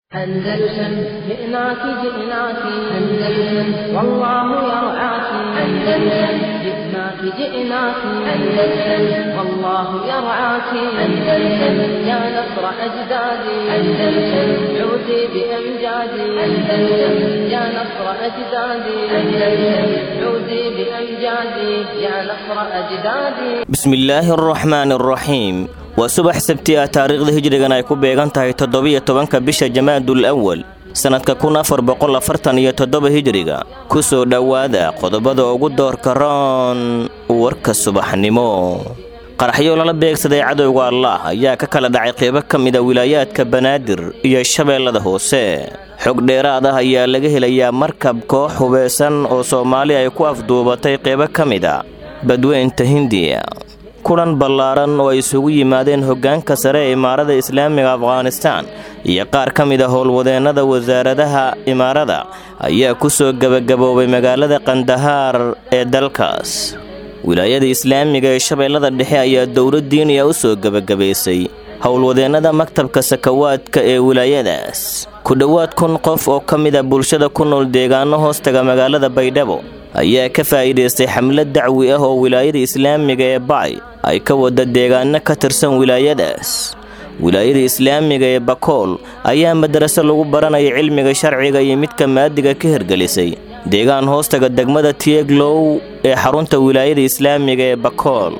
أندلسن جئناك جئناك أندلسن والله يرعاك أندلسن جئناك جئناك أندلسن والله يرعاك أندلسن يا نصر أجدادي أندلسن عودي بأمجادي أندلسن يا نصر أجدادي أندلسن عودي بأمجادي يا نصر أجدادي bismillaahi araxmaani araxiim waa subax sabti ah taariikhda hijrigan ay ku beegan tahay toddobiyo tobanka bisha jamaadul awal sannadka kun afar boqol afartan iyo toddoba hijriga ku soo dhowaada qodobada ugu doorka roon warka subaxnimo qaraxyo lala beegsaday cadowga allaah ayaa ka kala dhacay qeybo ka mida wilaayaadka banaadir iyo shabeellada hoose xog dheeraad ah ayaa laga helayaa markab koox hubeysan oo soomaali ay ku afduubatay qeybo ka mida badweynta hindiya kulan ballaaran oo ay isugu yimaadeen hoggaanka sare ee imaarada islaamiga afghanistaan iyo qaar ka mid a howlwadeennada wasaaradaha imaarada ayaa ku soo gebagaboobay magaalada kandahaar ee dalkaas wilaayada islaamiga ee shabeellada dhexe ayaa dowlad diiniya u soo gebagabaysay howlwadeennada maktabka sakawaadka ee wilaayadaas ku dhowaad kun qof oo ka mid a bulshada ku nool deegaano hoostaga magaalada baydhabo ayaa ka faa'iidaystay xamlad dacwi ah oo wilaayada islaamiga ee bacay ay ka wada deegaano ka tirsan wilaayadaas wilaayada islaamiga ee bakool ayaa madraso lagu baranaya cilmiga sharciga iyo midka maadiga ka hirgelisay deegaan hoostaga degmada tieglow ee xarunta wilaayada islaamiga ee bakool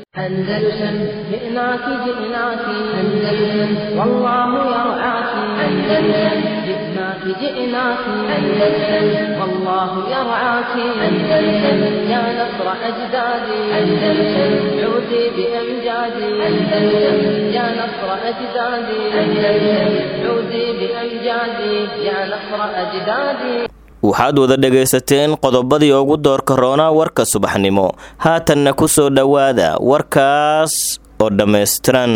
أندلسن جئناك جئناك أندلسن والله يرعاك أندلسن جئناك جئناك أندلسن والله يرعاك أندلسن يا نصر أجدادي أندلسن عودي بأمجادي أندلسن يا نصر أجدادي أندلسن عودي بأمجادي يا نصر أجدادي waxaad wada dhegaysateen qodobadii ugu doorka roonaa warka subaxnimo haatanna ku soo dhowaada warkaas oo dhammaystiran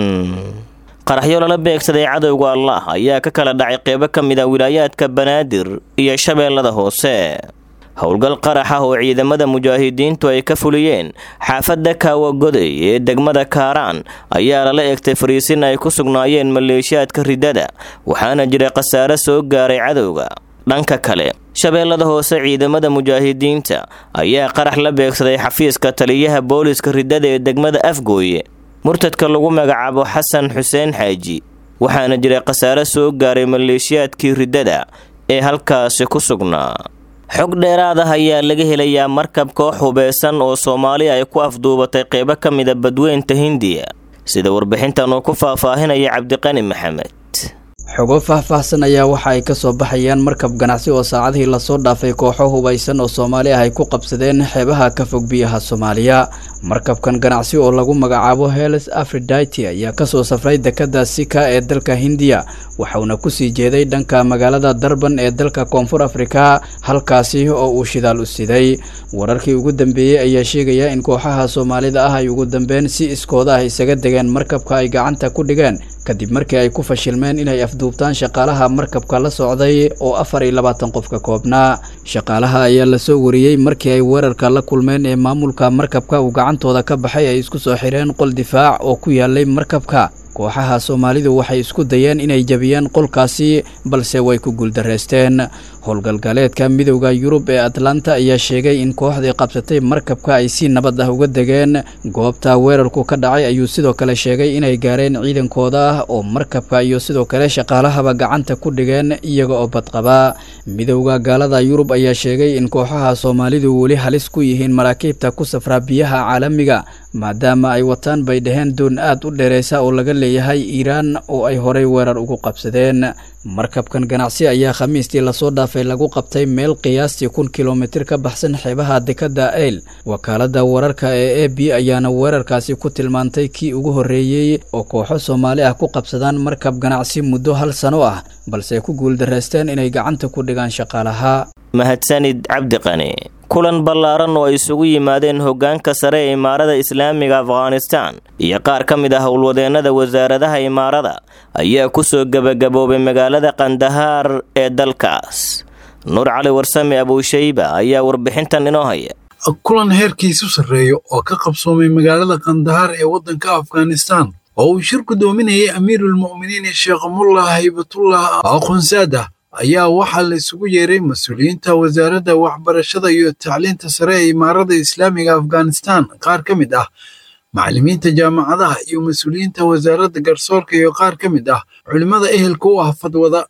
qaraxyo lala beegsaday cadowga allaah ayaa ka kala dhacay qeybo ka mid a wilaayaadka banaadir iyo shabeellada hoose howlgal qarax ah oo ciidamada mujaahidiintu ay ka fuliyeen xaafadda kaawagoday ee degmada kaaraan ayaa lala egtay fariisin ay ku sugnaayeen maleeshiyaadka ridada waxaana jira khasaare soo gaaray cadowga dhanka kale shabeellada hoose ciidamada mujaahidiinta ayaa qarax la beegsaday xafiiska taliyaha booliska ridada ee degmada afgooye murtadka lagu magacaabo xasan xuseen xaaji waxaana jira khasaare soo gaaray maleeshiyaadkii ridada ee halkaasi ku sugnaa xog dheeraad ah ayaa laga helayaa markab koox hubeysan oo soomaali ay ku afduubatay qeybo ka mida badweynta hindiya sida warbixintan uu ku faahfaahinaya cabdiqani maxamed xogo faahfaahsan ayaa waxa ay ka soo baxayaan markab ganacsi oo saacadihii lasoo dhaafay kooxo hubaysan oo soomaali ah ay ku qabsadeen xeebaha ka fog biyaha soomaaliya markabkan ganacsi oo lagu magacaabo heles afriditi ayaa kasoo safray dekada sika ee dalka hindiya waxauna kusii jeeday dhanka magaalada darban ee dalka koonfur afrika halkaasi oo uu shidaal u siday wararkii ugu dambeeyey ayaa sheegaya in kooxaha soomaalida ah ay ugu dambeyn si iskooda ah isaga degeen markabka ay gacanta ku dhigeen kadib markii ay ku fashilmeen inay afduubtaan shaqaalaha markabka la socday oo afar iyo labaatan qof ka koobnaa shaqaalaha ayaa lasoo wariyey markii ay weerarka la kulmeen ee maamulka markabka uu gacantooda ka baxay ay isku soo xireen qol difaac oo ku yaalay markabka kooxaha soomaalidu waxay isku dayeen inay jabiyeen qolkaasi balse way ku guuldareysteen howlgalgaleedka midowda yurub ee atlanta ayaa sheegay in kooxdii qabsatay markabka ay si nabad ah uga degeen goobta weerarku ka dhacay ayuu sidoo kale sheegay inay gaareen ciidankooda ah oo markabka iyo sidoo kale shaqaalahaba gacanta ku dhigeen iyaga oo badqaba midowda gaalada yurub ayaa sheegay in kooxaha soomaalidu weli halis ku yihiin maraakiibta ku safraa biyaha caalamiga maadaama ay wataan bay dhaheen doon aad u dheereysa oo laga leeyahay iiraan oo ay horey weerar ugu qabsadeen markabkan ganacsi ayaa khamiistii lasoo dhaafay lagu qabtay meel qiyaastii kun kilomitir ka baxsan xeebaha dekada eyl wakaalada wararka ee a b ayaana weerarkaasi ku tilmaantay kii ugu horreeyey oo kooxo soomaali ah ku qabsadaan markab ganacsi muddo hal sano ah balse ku guuldareysteen inay gacanta ku dhigaan shaqaalaha mahadsanid cabdiqani kulan ballaaran oo ay isugu yimaadeen hoggaanka sare ee imaarada islaamiga afghanistaan iyo qaar ka mid ah howlwadeennada wasaaradaha imaarada ayaa ku soo gebagaboobay magaalada kandahaar ee dalkaas nuur cali warsame abuushayba ayaa warbixintan inoo haya kulan heerkiisu sarreeyo oo ka qabsoomay magaalada kandahaar ee waddanka afghanistaan oo uu shir gudoominayay amiirulmu'miniin sheekh mullah haybatullah aqoonsaadah ayaa waxaa la isugu yeeray mas-uuliyiinta wasaaradda waxbarashada iyo tacliinta sare ee imaarada islaamiga afghanistan qaar ka mid ah macallimiinta jaamacadaha iyo mas-uuliyiinta wasaaradda garsoorka iyo qaar ka mid ah culimmada ehelka u ah fadwada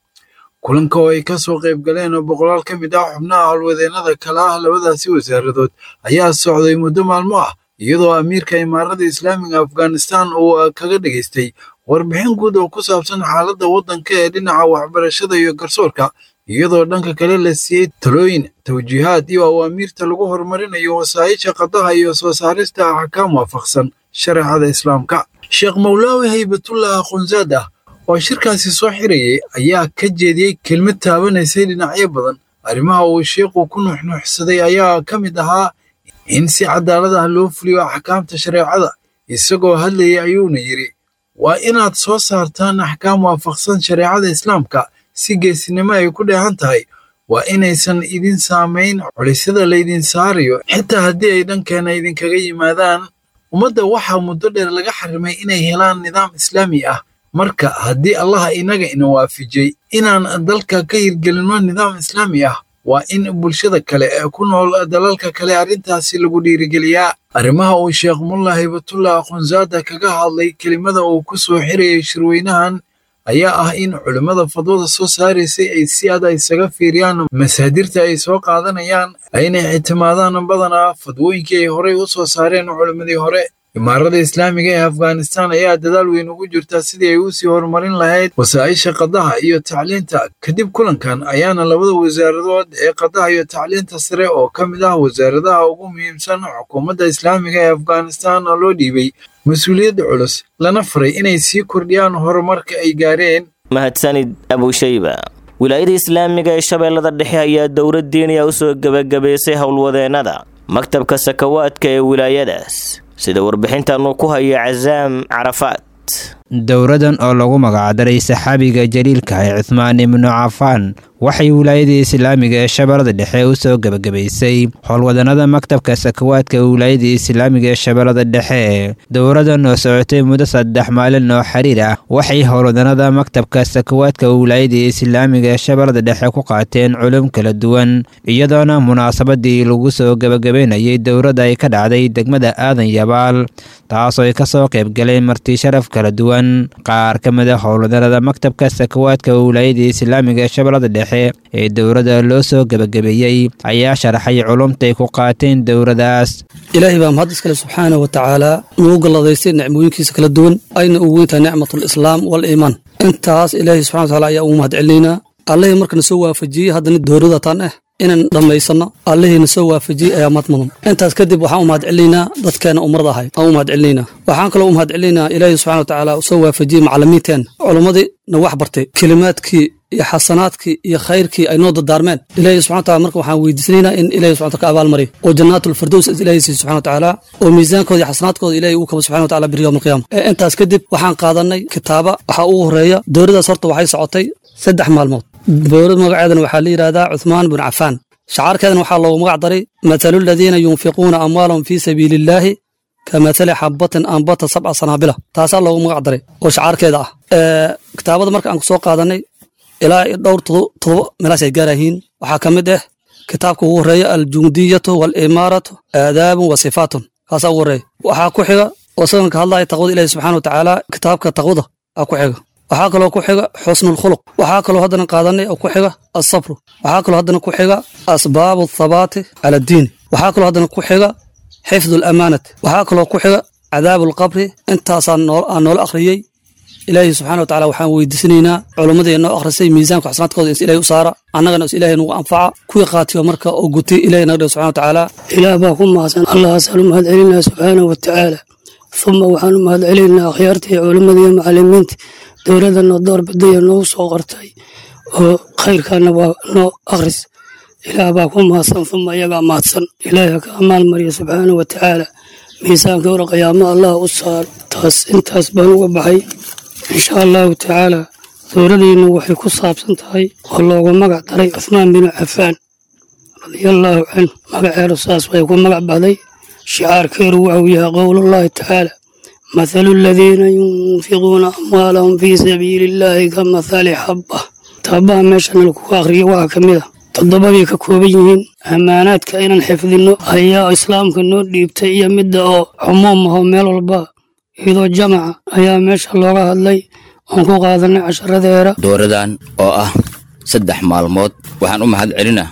kulanka oo ay ka soo qayb galeen oo boqolaal ka mid ah xubnaha howlwadeennada kala ah labadaasi wasaaradood ayaa socday muddo maalmo ah iyadoo amiirka imaarada islaamiga afghanistan uu kaga dhegaystay warbixin guud oo ku saabsan xaaladda waddanka ee dhinaca waxbarashada iyo garsoorka iyadoo dhanka kale la siiyey talooyin tawjiihaad iyo awaamiirta lagu horumarinayo wasaa'isha qadaha iyo soo saarista axkaam waafaqsan shareecada islaamka sheekh mawlaawi haybatullah aqoonsaadah oo shirkaasi soo xirayay ayaa ka jeediyey kelmad taabanaysay dhinacyo badan arrimaha uu sheekhu ku nuuxnuuxsaday ayaa ka mid ahaa in si cadaalad ah loo fuliyo axkaamta shareecada isagoo hadlayay ayuuna yidhi waa inaad soo saartaan axkaam waafaqsan shareecada islaamka si geesinimo ay ku dheehan tahay waa inaysan idin saamayn culisyada laydin saarayo xitaa haddii ay dhankeena idinkaga yimaadaan ummadda waxaa muddo dheer laga xarimay inay helaan nidaam islaami ah marka haddii allaha inaga ina waafijiyey inaan dalka ka hirgelinno nidaam islaami ah waa in bulshada kale ee ku nool dalalka kale arrintaasi lagu dhiirigeliyaa arrimaha uu sheekh mullah hibatullah aqoonsaada kaga hadlay kelimada uu ku soo xirayay shirweynahan ayaa ah in culimmada fadwada soo saaraysay ay si ada isaga fiiriyaan masaadirta ay soo qaadanayaan ayna ictimaadaan badanaa fadwooyinkii ay horey u soo saareen culimmadii hore imaarada islaamiga ee afghanistan ayaa dadaal weyn ugu jirta sidii ay u sii horumarin lahayd wasaa'isha qadaha iyo tacliinta kadib kulankan ayaana labada wasaaradood ee qadaha iyo tacliinta sare oo ka mid ah wasaaradaha ugu muhiimsan xukuumadda islaamiga ee afghanistan loo dhiibay mas-uuliyadda culus lana faray inay sii kordhiyaan horumarka ay gaareen mahadsanid abushayba wilaayada islaamiga ee shabeellada dhexe ayaa dowlad diiniya u soo gebagabaysay howlwadeennada maktabka sakawaadka ee wilaayadaas sida warbixintan uu ku hayo casaam carafaad dowradan oo lagu magacdaray saxaabiga jaliilka ee cuhmaan ibnu cafaan waxay wilaayadii islaamiga ee shabeellada dhexe u soo gebagabaysay howlwadanada maktabka sakawaadka ee wilaayadii islaamiga ee shabeellada dhexe dowradan oo socotay muddo saddex maalin oo xiriir ah waxay howlwadanada maktabka sakawaadka ee wilaayadii islaamiga ee shabeellada dhexe ku qaateen culum kala duwan iyadoona munaasabadii lagu soo gebagabaynayay dowradda ay ka dhacday degmada aadan yabaal taasoo ay kasoo qaybgaleen marti sharaf kala duwan qaar ka mid a howlwadanada maktabka sakawaadka ee wilaayadii islaamiga ee shabeellada dhexe ee dowladda loo soo gebagabeeyey ayaa sharaxay culumtay ku qaateen dowladaas ilaahay baa mahad iskale subxaana wa tacaala nugu galladaystay nicmooyinkiisa kala duwan ayna ugu weyntahay nicmatulislaam waliimaan intaas ilaahay subxana wataala ayaa ugu mahad celinaynaa allihii markana soo waafajiyey haddana dowladda tan ah inaan dhammaysanno allihiina soo waafajiyey ayaa mad mudan intaas kadib waxaan u mahad celinaynaa dadkeena umrada ahay aan u mahad celinaynaa waxaan kaloo u mahad celinaynaa ilaahay subxana wa tacaala soo waafajiyey macallimiinteen culummadii na wax bartay kelimaadkii iyo xasanaadkii iyo khayrkii ay noo dardaarmeen ilaahay subxana wataala marka waxaan weydiisanaynaa in ilahay subxana wataala ka abaalmariyo oo jannaatul-firdows ilaahay siiyo subxana watacaala oo miisaankooda iyo xasanaadkooda ilaahay uu kabo subxana wataala biri yowm alqiyaama intaas kadib waxaan qaadanay kitaaba waxaa ugu horeeya dowladdaas horta waxay socotay saddex maalmood dowlad magaceedana waxaa la yidhahdaa cuthmaan bin cafaan shacaarkeedana waxaa loogu magac daray mathalu aladiina yunfiquuna amwaalahum fii sabiili illaahi ka mathali xabatin ambata sabca sanaabila taasaa loogu magac daray oo shacaarkeeda ah kitaabada marka aan ku soo qaadanay ilaa dhowr todoba meelaas ay gaarayihiin waxaa ka mid ah kitaabka ugu horeeya aljundiyatu waalimaaratu aadaabun wa sifaatun kaasaa ugu horeeya waxaa ku xiga oo isagan ka hadlaya taqwada ilahi subxana wa tacaala kitaabka taqwada aa ku xiga waxaa kaloo ku xiga xusnulkhuluq waxaa kaloo haddana qaadanay oo ku xiga asabru waxaa kaloo haddana ku xiga asbaabu athabaati cala addiini waxaa kaloo haddana ku xiga xifdu alamaanati waxaa kaloo ku xiga cadaabu alqabri intaasaan aan noola akhriyey ilaahay subxana wa tacala waxaan weydiisanaynaa culummadii noo akhrisay miisaanka xasanaadkooda ins ilahay u saara annagana is ilaahay nagu anfaca kuwii qaatiyo marka oo gutay ilahay naga dhigo subxana wa tacaala ilaah baa ku mahadsan allahaasaan u mahad celinaa subxaana wa tacaala uma waxaan u mahad celinaynaa akhyaartii culimmadii iyo macallimiinta dowladda noo door badaya noogu soo qortay oo khayrkaana waa noo akhris ilaah baa ku mahadsan uma iyagaa mahadsan ilaahay ha ka amaal mariya subxaana wa tacaala miisaanka hore qiyaamo allah u saaro taas intaas baan uga baxay insha allahu tacaala dowladeennu waxay ku saabsan tahay oo loogu magac daray cuhmaan binu cafaan radiallaahu canhu magaceedu saas way ku magac baxday shicaarkeedu waxuu yahay qowlullaahi tacaala مثل الذين ينفقون أموالهم في سبيل الله كمثل حبة تابها ميشان لكو أخري waa ka mid a toddoba bay ka kooban yihiin ammaanaadka inaan xifdinno ayaa islaamka noo dhiibtay iyo midda oo cumuum aho meel walba iyadoo jamaca ayaa meesha looga hadlay oon ku qaadanay casharadeera dooradan oo ah saddex maalmood waxaan u mahad celinaa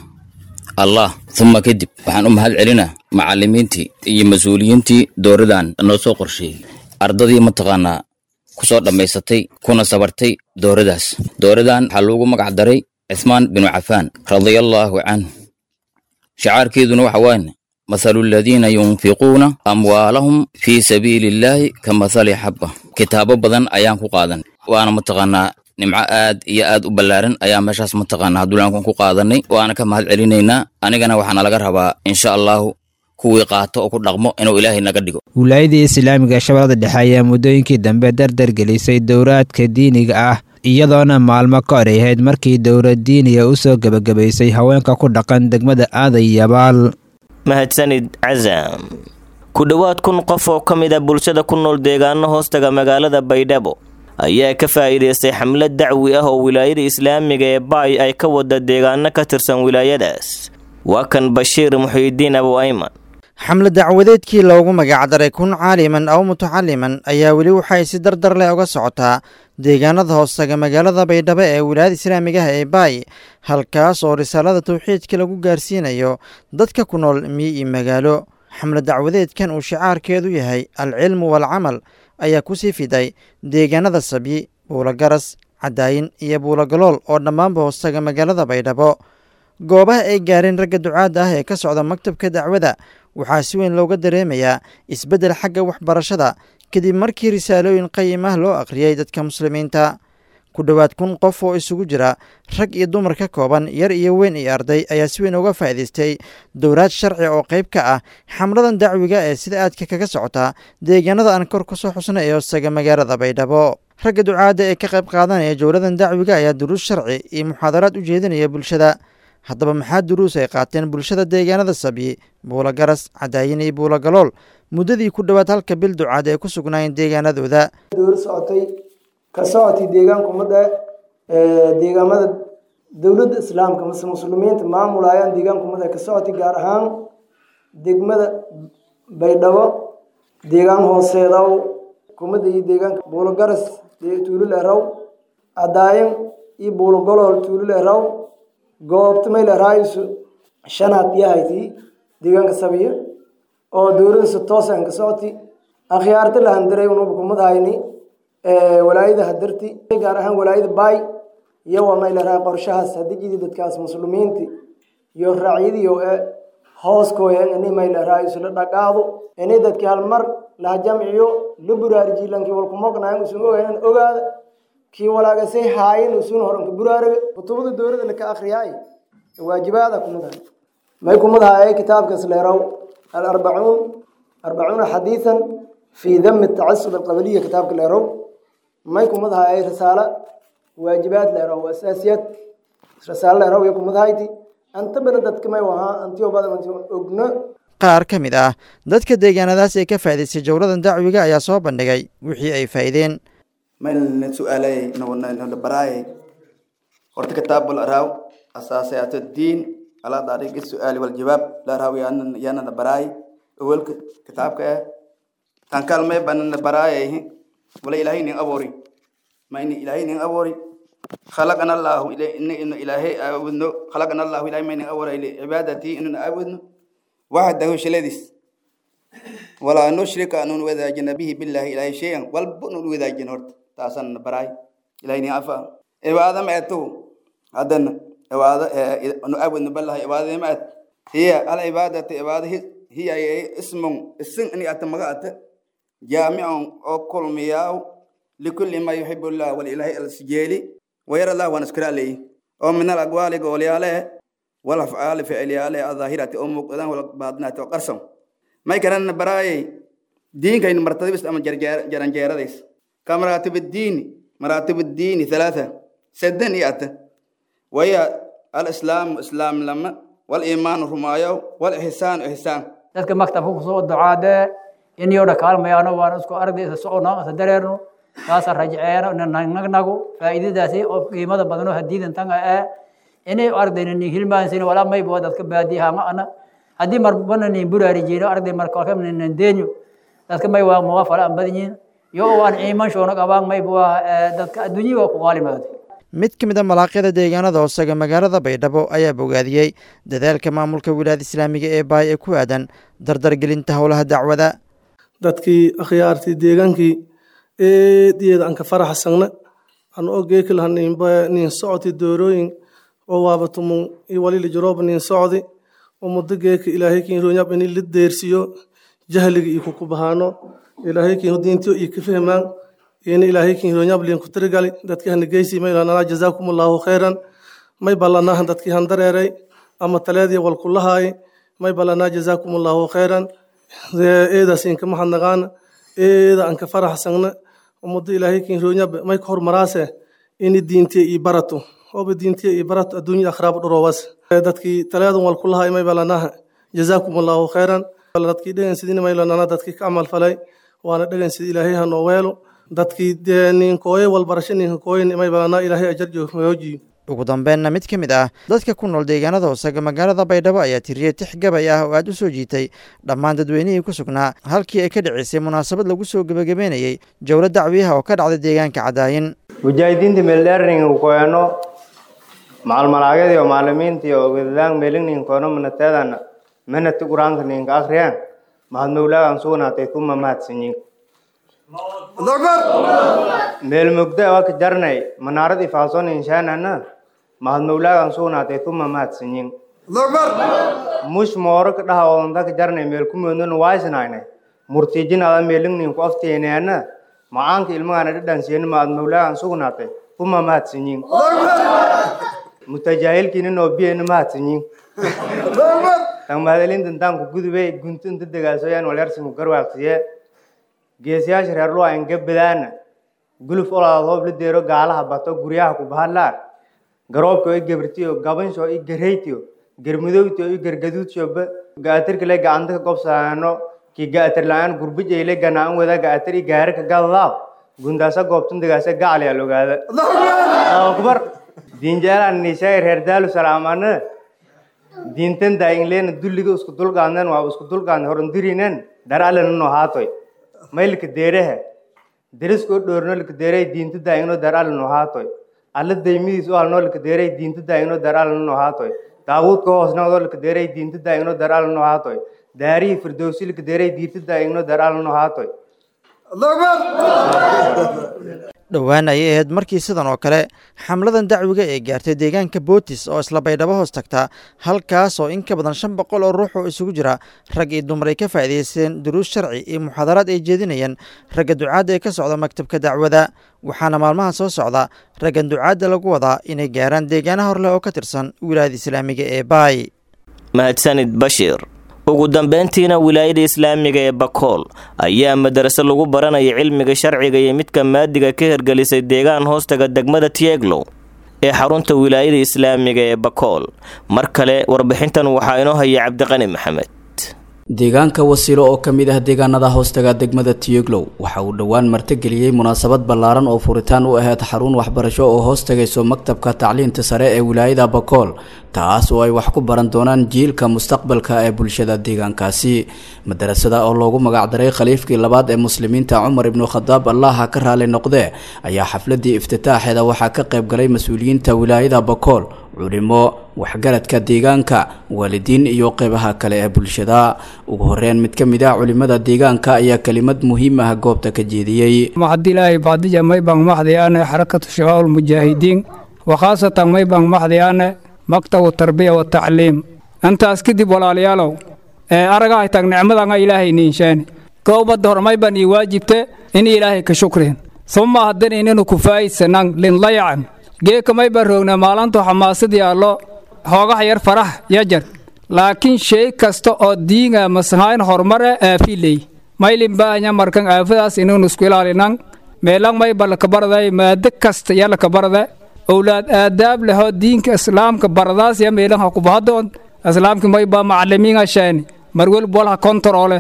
allah uma kadib waxaan u mahad celinaa macallimiintii iyo mas-uuliyiintii dooradan noo soo qorsheeyey ardadii mataqaanaa ku soo dhammaysatay kuna sabartay dooradaas dooradan waxaa loogu magac daray cismaan binu cafaan radiallaahu canhu shacaarkeeduna waxa waane mathalu aladiina yunfiquuna amwaalahum fii sabiili illaahi ka mathali xabba kitaabo badan ayaan ku qaadan waana mataqaanaa nimco aad iyo aad u ballaaran ayaa meeshaas mataqaanaa duulaankan ku qaadanay waana ka mahad celinaynaa anigana waxaana laga rabaa insha allahu kuwii qaato oo ku dhaqmo inuu ilaahay naga dhigo wilaayadii islaamiga shabeellada dhexe ayaa muddooyinkii dambe dardar gelisay dowraadka diiniga ah iyadoona maalmo ka hor ay ahayd markii dowlad diiniga u soo gebagabaysay haweenka ku dhaqan degmada aaday yabaal mahadsanid casaam ku dhowaad kun qof oo ka mid a bulshada ku nool deegaano hoostaga magaalada baydhabo ayaa ka faa'iidaystay xamlad dacwi ah oo wilaayada islaamiga ee baay ay ka wada deegaano ka tirsan wilaayadaas waa kan bashiir muxiidiin abu ayman xamle dacwadeedkii loogu magacdaray kun caaliman aw mutacaliman ayaa weli waxay si dardar leh uga socotaa deegaanada hoostaga magaalada baydhabo ee wilaayada islaamigaha ee baay halkaas oo risaalada tawxiidka lagu gaarsiinayo dadka ku nool miyi iyo magaalo xamle dacwadeedkan uu shicaarkeedu yahay alcilmu waalcamal ayaa ku sii fiday deegaanada sabyi buulogaras cadaayin iyo buulogalool oo dhammaanba hoostaga magaalada baydhabo goobaha ay gaareen ragga ducaadda ah ee ka socda maktabka dacwada waxaa si weyn looga dareemayaa isbeddel xagga waxbarashada kadib markii risaalooyin qayim ah loo akhriyey dadka muslimiinta ku dhowaad kun qof oo isugu jira rag iyo dumar ka kooban yar iyo weyn iyo arday ayaa si weyn uga faa'iidaystay dowraad sharci oo qayb ka ah xamladan dacwiga ee sida aadka kaga socota deegaanada aan kor kusoo xusna ee hoostaga magaalada baydhabo ragga ducaadda ee ka qayb qaadanaya jowladan dacwiga ayaa duruus sharci iyo muxaadaraad u jeedinaya bulshada haddaba maxaa duruus ay qaateen bulshada deegaanada sabyi buulogaras cadaayin iyo buulogalool muddadii ku dhowaad halka bil ducaad ay ku sugnaayeen deegaanadooda dowla socotay ka socotay deegaanka ummadda deegaamada dowladda islaamka mase muslimiinta maamulayaan deegaanka ummadda ka socotay gaar ahaan degmada baydhabo deegaan hooseedaw kumada iyo deegaanka buulogaras tuulul eraw cadaayin iyo buulogolool tuulul eraw goobta mayl eraayisu shanaad yahayti deegaanka sabiya oo dowladda si toosan ka socoti akhyaarta la handiray unuba kumad hayni walaayada hadarti gaar ahaan walaayada baay iyo waa mayl eraa qorshahaas hadijidi dadkaas muslimiinti iyo raacyadiyo e hooskooya ini mayl eraayisu la dhaqaado ini dadki halmar laha jamciyo la buraarijilankii walkumognayan usun ogaynan ogaada kii walaagasay haayin usun horanka buraaraga kutubada dowladda laka akhriyaay waajibaada kumadahay may kumadahay kitaabkaas leerow alarbacuun arbacuuna xadiisan fii dami tacasub alqabaliya kitaabka leerow may kumadahay risaalo waajibaad leerow asaasiyad risaalo leerow iyo kumadahayti anta bana dadka may wahaa antiyo badan antiyo ogno qaar ka mid ah dadka deegaanadaas ee ka faa'idaystay jowladan dacwiga ayaa soo bandhigay wixii ay faa'iideen maylna su'aalay nala baraayay horta kitaabul araaw asaasayaatu diin ala dariiqi su'aali wal jawaab la araaw yaana na baraay awalka kitaabka eh tan kalmay banana baraayay wala ilaahay nin aboori ma ini ilaahay nin aboori خلقنا الله إلى إن إن إلهي أعبدنا خلقنا الله إلى من أول إلى عبادتي إن أعبدنا وحده شلدس ولا نشرك أن وذا جنبه بالله إلهي شيئا والبن وذا جنورت تاسن براي إلهي عفا عبادة ما أتو أدنى عبادة نعبد بالله عبادة ما أت هي العبادة عبادة هي اسم اسم أني أتمغات جامع أو كل مياو لكل ما يحب الله والإله السجيلي ويرى الله ونشكر عليه ومن الأقوال قول عليه والأفعال فعل عليه الظاهرة أم قدام والباطنة وقرصم ما يكرن براي دين كاين مرتبة بس أما جران جيرا ديس كمراتب الدين مراتب الدين ثلاثة سدن يأتى وهي الإسلام إسلام لما والإيمان رمايو والإحسان إحسان dadka maktabka kusoo ducaade iniyodha kaalmayaano waan isku aragda isa socono isa dareerno saasa rajceeno nagnagu faa'iidadaasi oo qiimada badano hadiidan tanga ee inay ardayna nin hilmaansin walaa mayba dadka baadiyaha ma ana haddii marbana nin buraarijiino arday markalka nin deenyo dadka may waa muga fala an badanyiin yo waan ciiman shoona qabaan mayba waa dadka adduunyii waa ku qaalimaada mid ka mid a malaaqyada deegaanada hoosaga magaalada baydhabo ayaa bogaadiyey dadaalka maamulka wilaayada islaamiga ee baay ee ku aadan dardargelinta howlaha dacwada dadkii akhyaartii deegaankii eediyeeda aan ka faraxsagna aan ogeeki laha nin socoti doorooyin oo waabatumun iyo walili jarooba nin socdi oo muddo geeka ilaahay kiin roonyab ini la deersiyo jahliga iyo kukubahaano ilaahay kiin diintiyo iyo ka fahmaan ina ilaahay kiin roonyab liin ku tirigali dadkii hana geysi may lanaa jazaakumullahu khayran may ballanaahan dadkii han dareeray ama taleedii walkulahaay may ballanaa jazaakumullahu khayran eedaas inka mahadnaqaana eeda aan ka faraxsagna ummadda ilaahay kiin roonyab may ka hormaraase ini diintiya iyo barato ooba diintiya iyo barato adduunya akhraab dhuroowas dadkii taleedan walkulahaay may ballanaaha jazaakumullahu khayran dadkii dhegansidina may lanana dadkii ka camal falay waana dhegansid ilaahay ha noo weelo dadkii dee ninkooye walbarasho ninka kooyin may balanaa ilaahay ajar joojiyo ugu dambeenna mid ka mid ah dadka ku nool deegaanada hoosaga magaalada baydhabo ayaa tiriyey tix gabay ah oo aad u soo jiitay dhammaan dadweynihii ku sugnaa halkii ay ka dhicisay munaasabad lagu soo gebagabeynayey jowlo dacwiyaha oo ka dhacday deegaanka cadaayin mujaahidiinta meeldheerning koeno macalmalaagyadii oo maalimiintii oo wedadaan meelingning koeno manateedan manati quraanka ninka akhriyaan mahad mawlaagan sugnaatay kuma mahadsanyin meel mugda waka jarnay manaarad ifaason inshaanana mahad mawlaagan sugnaatay kuma mahadsanyin mush mooro ka dhaha oonta ka jarnay meel kumoodnana waaysnaynay murtiijin ada meelingnin ku afteeneana macaanka ilmagaana dhadhansiyana mahad mawlaagan sugnaatay kuma mahadsanyin mutajaahilkiina noobiyana mahadsanyin tan mahadalintan taanku gudubay guntunta degaasoyaan walyarsimu garwaaqsiye geesiyaasha reer luwa inga badaana guluf olaad hoob la deero gaalaha bato guryaha ku bahadlaan garoobka i gabrtiyo gabansho i gareytiyo garmudowtiyo i gargaduudshoba gaatirkale gacanta ka gobsaano ki gaatir la-aan gurbijayle ganaan wada gaatir i gaari ka gadadaaw gundaasa goobtun degaasa gacaliyaa logaada akbar diinjaalaan nishaay reer daalu salaamana diintan daayinleena dulliga isku dulqaadnen waa isku dulqaadne horandirinen daralena no haatoy maylka deereha derisko dhoorno lika deeray diinta daayingno darala no haatoy alla daymidiis u halno lika deeray diinta daayingno darala no haatoy daawuudka hoosnoodo lika deeray diinta daayingno darala no haatoy daarihii firdowsi lika deeray diinta daayingno darala no haatoy dhowaan ayay ahayd markii sidan oo kale xamladan dacwiga ee gaartay deegaanka bootis oo isla baydhabo hoos tagta halkaas oo in ka badan shan boqol oo ruux oo isugu jira rag iyo dumar ay ka faa'iidaysteen duruus sharci iyo muxaadaraad ay jeedinayeen ragga ducaadda ee ka socda maktabka dacwada waxaana maalmaha soo socda raggan ducaadda lagu wadaa inay gaaraan deegaana horleh oo ka tirsan wilaayada islaamiga ee baay mahadsanid bashiir ugu dambeyntiina wilaayada islaamiga ee bakool ayaa madarase lagu baranaya cilmiga sharciga iyo midka maadiga ka hirgelisay deegaan hoostaga degmada tieglow ee xarunta wilaayada islaamiga ee bakool mar kale warbixintan waxaa inoo haya cabdiqani maxamed deegaanka wasiilo oo ka mid ah deegaanada hoostaga degmada tiyeglow waxa uu dhowaan martigeliyey munaasabad ballaaran oo furitaan u ahayd xarun waxbarasho oo hoos tagayso maktabka tacliinta sare ee wilaayada bakool taas oo ay wax ku baran doonaan jiilka mustaqbalka ee bulshada deegaankaasi madarasada oo loogu magacdaray khaliifkii labaad ee muslimiinta cumar ibnu khadaab allaha ka raali noqdee ayaa xafladii iftitaaxeeda waxaa ka qayb galay mas-uuliyiinta wilaayada bakool culimo waxgaradka deegaanka waalidiin iyo qeybaha kale ee bulshada ugu horeyn mid ka mid ah culimada deegaanka ayaa kelimad muhiim ah goobta ka jeediyey maxadilaahi bacdija maybang maxdi ane xarakatu shabaab ulmujaahidiin wakhaasatan maybang maxdi ane maktabu tarbiya watacliim intaas kadib walaalayaalow ee aragahay tag nicmadanga ilaahay niinshaani goobadda hor mayban ii waajibte in ilaahay ka shukrin suma haddan ininu kufaa'isanan linlayacan geeka mayban roogna maalantu xamaasadii allo hoogaha yar farax yajar laakiin shay kasta oo diinga masahayn horumare aafiley maylin baahanya markan aafadaas inaynu isku ilaalinan meelang mayba lakabarday maado kasta ya lakabarda owlaad aadaab lehoo diinka islaamka baradaas ya meelan ha kubahadoon islaamki mayba macalimiinga shaani marwel bolha kontaroole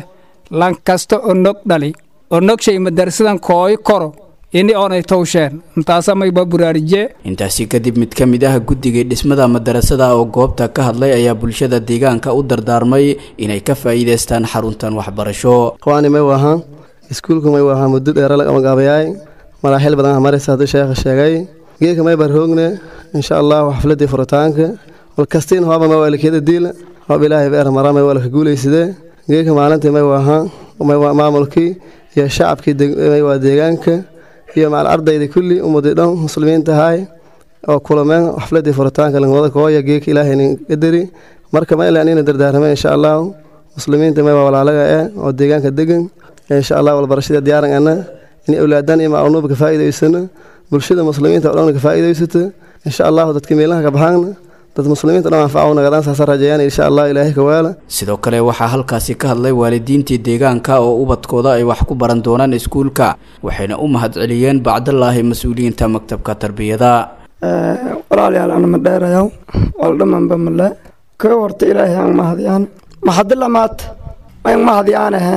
lan kasta onog dhali onogshay madarsadan kooy koro ini oonay towsheen intaasamayba buraarije intaasi kadib mid ka mid ah guddigii dhismada madarasada oo goobta ka hadlay ayaa bulshada deegaanka u dardaarmay inay ka faa'iidaystaan xaruntan waxbarasho kuwaani may wahaan iskuulku may wahaan muddo dheera laga magaabayaay maraaxil badan ah maraysa hadduu sheekha sheegay geedka may barhoogne insha allahu xafladii furitaanka walkastiin hoaba may waalikiyada diila hoob ilaahay beer mara may waalka guulaysidee geedka maalintii may wahaan may waa maamulkii iyo shacabkii may waa deegaanka iyo macal ardayda kulli ummadii dhan muslimiinta ahaay oo kulameen xafladii furitaanka langwada kooya geeka ilaahay nin qadari marka ma ilaa nina dardaarmeen insha allahu muslimiinta may waa walaalaga eh oo deegaanka degan insha allah walbarashada diyaaran ana in awlaadan iyo maclunuuba ka faa'iidaysano bulshada muslimiinta oo dhan ka faa'iidaysato insha allahu dadka meelaha ka baxaana dad muslimiinta dhan anfaca nagadaan saasa rajeeyaan insha allah ilaahay ka waala sidoo kale waxaa halkaasi ka hadlay waalidiintii deegaanka oo ubadkooda ay wax ku baran doonaan iskuulka waxayna u mahadceliyeen bacdallaahi mas-uuliyiinta maktabka tarbiyada walaalayaal ana ma dheerayaw waldhamanba male ka horta ilaahay aan mahadiyaan maxadilamaad mayn mahadiyaanahe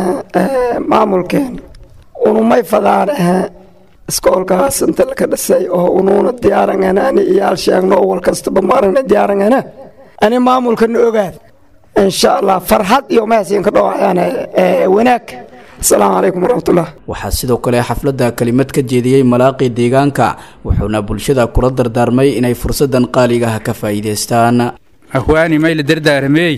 maamulkeen unumay fadaanahe iskoolkaas inta laka dhisay oo unuuna diyaarangana ani iyaal sheegno oo walkastaba maaragna diyaarangana ani maamulkana ogaad insha allah farxad iyo mahadsiin ka dhawacayaana wanaag asalaamu calaykum waraxmatullah waxaa sidoo kale xafladda kelimad ka jeediyey malaaqii deegaanka wuxuuna bulshada kula dardaarmay inay fursadan qaaligaha ka faa'iidaystaan ahwaani mayla dardaaramey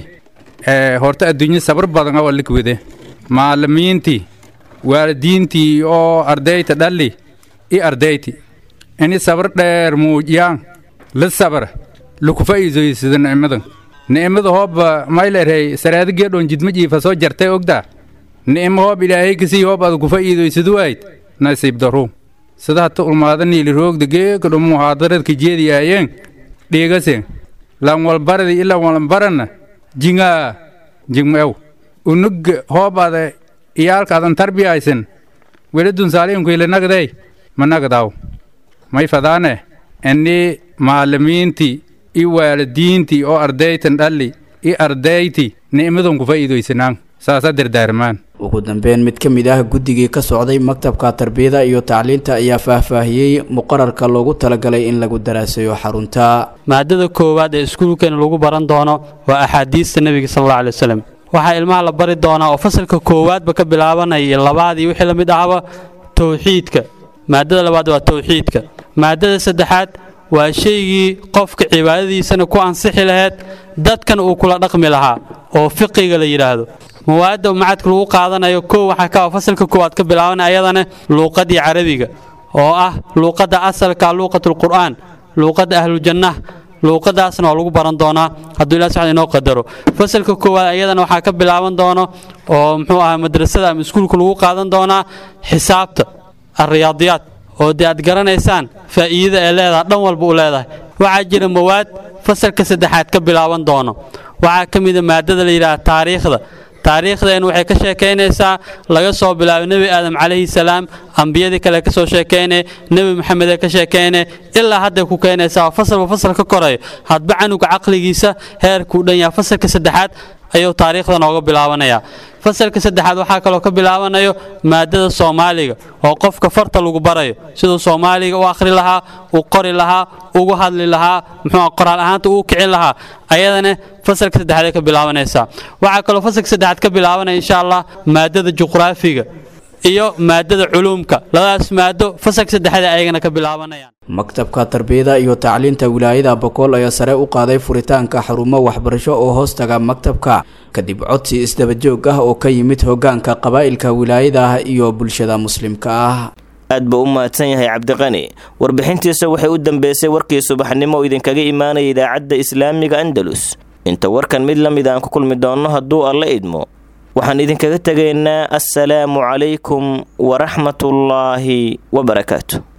horta adduunyo sabar badan oo likwide maalimiintii waalidiintii oo ardayta dhalli i ardayti ini sabar dheer muujiyaan la sabra laku faa'iidaysada nicmadan nicmada hooba maylerhay saraada geedhoon jidma jiifa soo jartay ogdaa nicmo hoob ilaahay kasii hoob ada ku faa'iidaysadu waayid nasiib daruum sida hata ulmaada niili roogda geeka dhumu haadaradka jeediyaayeen dhiigase lan walbaradi ilan walbaranna jingaa jingmeew unugga hoob ada iyaalka adan tarbiyaysan weladun saaliinkuilanagday managdaw may fadaane ini maalimiintii i waalidiintii oo ardaytan dhalli i ardayti nicmadan ku faa'iidaysanaan saasa dardaarmaan ugu dambeyn mid ka mid ah guddigii ka socday maktabka tarbiyada iyo tacliinta ayaa faahfaahiyey muqararka loogu talagalay in lagu daraasayo xarunta maadada koowaad ee iskuulkeena lagu baran doono waa axaadiista nebiga sal alla alay wasalam waxaa ilmaha la bari doonaa oo fasalka koowaadba ka bilaabanaya iyo labaad iyo wixii la mid ahaba towxiidka maadada labaad waa towxiidka maadada saddexaad waa shaygii qofka cibaadadiisana ku ansixi lahayd dadkan uu kula dhaqmi lahaa oo fiqiga la yidhaahdo mawaadda macadka lagu qaadanayo kow waxaa ka fasalka koowaad ka bilaabanaya ayadana luuqadii carabiga oo ah luuqadda asalka luuqatulqur'aan luuqadda ahlujannah luuqadaasna waa lagu baran doonaa hadduu ilah subxana inoo qadaro fasalka koowaad ayadana waxaa ka bilaaban doono oo muxuu ahaa madrasada ama iskuulka lagu qaadan doonaa xisaabta alriyaadiyaad oo dee aad garanaysaan faa'iidada ee leedahay dhan walba u leedahay waxaa jira mawaad fasalka saddexaad ka bilaaban doono waxaa ka mida maadada la yidhaha taariikhda taariikhdeen waxay ka sheekaynaysaa laga soo bilaabo nebi aadam calayhi salaam ambiyadii kale ka soo sheekaynay nebi maxamed ee ka sheekaynay ilaa hadday ku keenaysaa fasalba fasal ka korayo hadba canuga caqligiisa heerkuu dhan yaha fasalka saddexaad ayuu taariikhda nooga bilaabanayaa fasalka saddexaad waxaa kaloo ka bilaabanayo maadada soomaaliga oo qofka farta lagu barayo siduu soomaaliga u akhri lahaa u qori lahaa ugu hadli lahaa muxuu qoraal ahaanta uu kicin lahaa ayadana fasalka saddexaad ay ka bilaabanaysaa waxaa kaloo fasalka saddexaad ka bilaabanaya insha allah maadada juqraafiga iyo maadada culuumka labadaas maado fasalka saddexaad ayagana ka bilaabanayaan maktabka tarbiyada iyo tacliinta wilaayada bokool ayaa sare u qaaday furitaanka xarumo waxbarasho oo hoostaga maktabka kadib codsi isdabajoog ah oo ka yimid hogaanka qabaa'ilka wilaayada iyo bulshada muslimka ah aad buu u mahadsan yahay cabdiqani warbixintiisa waxay u dambeysay warkii subaxnimo oo idinkaga imaanaya idaacadda islaamiga andalus inta warkan mid la mid aan ku kulmi doonno hadduu alla idmo waxaan idinkaga tegaynaa assalaamu calaykum waraxmatullaahi wabarakaatu